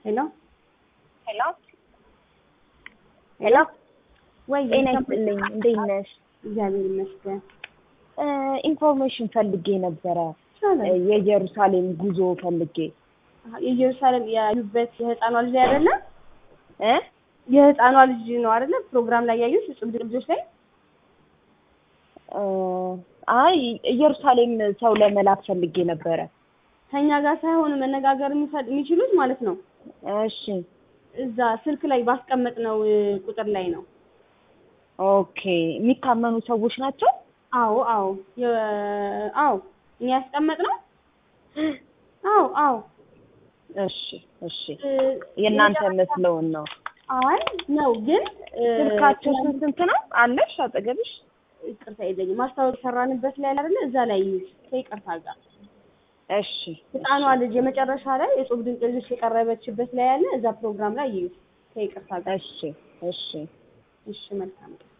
ሄሎ ሄሎ ሄሎ ወይ ጤና ይስጥልኝ። እንዴት ነሽ? እግዚአብሔር ይመስገን። ኢንፎርሜሽን ፈልጌ ነበረ። ይቻላል። የኢየሩሳሌም ጉዞ ፈልጌ የኢየሩሳሌም ያዩበት የህፃኗ ልጅ አይደለ? እ የህፃኗ ልጅ ነው አይደለ? ፕሮግራም ላይ ያዩት እጹብ ድንቅ ልጆች ላይ እ አይ ኢየሩሳሌም ሰው ለመላክ ፈልጌ ነበረ። ከኛ ጋር ሳይሆን መነጋገር የሚፈ- የሚችሉት ማለት ነው እሺ እዛ ስልክ ላይ ባስቀመጥነው እ, ቁጥር ላይ ነው። ኦኬ። የሚታመኑ ሰዎች ናቸው? አዎ አዎ የ- አዎ እኛ ያስቀመጥነው አዎ አዎ እሺ እሺ። እ, የእናንተ የመጨረሻ- መስለውን ነው። አይ ነው ግን እ, ስልካቸው ስንት ስንት ነው? አለሽ አጠገብሽ? ይቅርታ የለኝም ማስታወቅ ሰራንበት ላይ አይደለ እዛ ላይ ከይቅርታ ጋር እሺ ህፃኗ ልጅ የመጨረሻ ላይ የጾም ድንቅ ልጆች የቀረበችበት ላይ ያለ እዛ ፕሮግራም ላይ ይዩ ከይቅርታ ጋር እሺ እሺ። እሺ መልካም